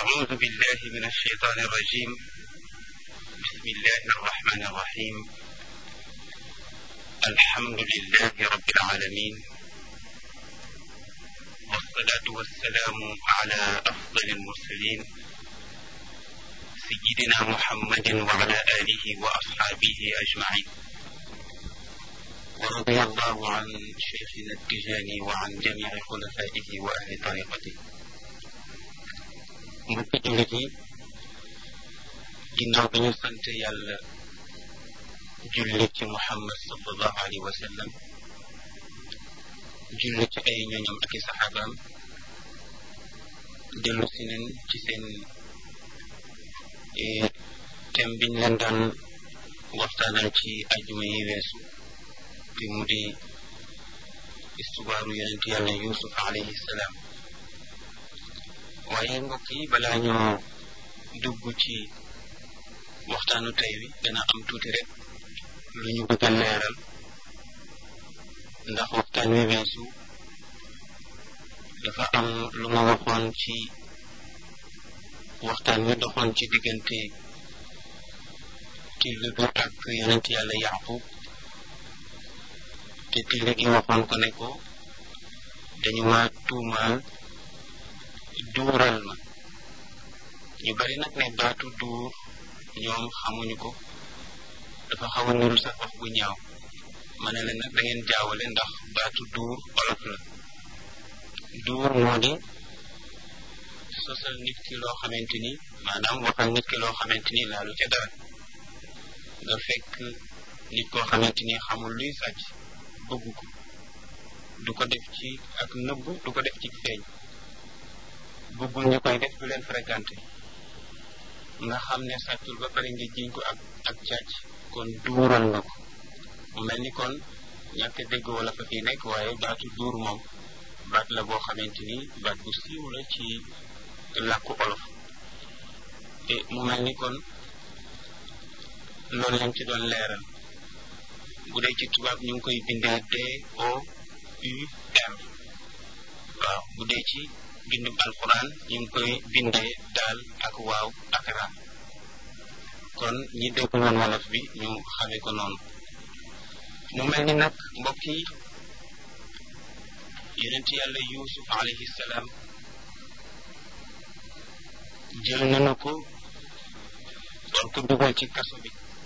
أعوذ بالله من الشيطان الرجيم بسم الله الرحمن الرحيم الحمد لله رب العالمين والصلاة والسلام على أفضل المرسلين سيدنا محمد وعلى آله وأصحابه أجمعين ورضي الله عن شيخنا التجاني وعن جميع خلفائه وأهل طريقته mbokki jullit yi ginnaaw bi ñu sant yàlla julli ci muhammad sallallahu alayhi wa sallam julli ci ay ñoñam ak i saxaabaam dellu si nen ci seen thème biñ leen daan waxtaanal ci ajuma yi weesu te mu di istubaaru yonent yàlla yusuf alayhi salaam waaye mbokk yi balaa ñoo dugg ci waxtaanu tey wi dana am tuuti rek lu ñu bëgg a leeral ndax waxtaan wi weesu dafa am lu ma waxoon ci waxtaan wi doxoon ci diggante till bi ak yonent yàlla yaqub te till gi waxoon ko ne ko dañu ma tuumaal duural ma ñu bari nag ne baatu duur ñoom xamuñu ko dafa xaw a nuru sax wax bu ñaaw ma ne leen nag da ngeen jaawale ndax baatu duur olof la duur moo di sosal nit ki loo xamante ni maanaam waxal nit ki loo xamante ni laalu ca dara nga fekk nit koo xamante ni xamul luy sàcc bëgg ko du ko def ci ak nëbb du ko def ci feeñ bëggul ñu koy def du leen fréquenté nga xam ne sàccul ba pare nga jiñ ko ak ak càcc kon duural nga ko mu mel ni kon ñàkk dégg wala fa fii nekk waaye baatu duur moom baat la boo xamante ni baat bu siiw la ci làkku olof te mu mel ni kon loolu lañ ci doon leeral bu dee ci tubaab ñu ngi koy bindee D O U R waaw bu dee ci bindum alquran ñu ngi koy bindee daal ak waaw ak ra kon ñi dégg woon wolof bi ñu xamee ko noonu mu mel ni nag mbokk yi yonent yàlla yusuf alayhi salaam jël nañu ko doon ko dugal ci kaso bi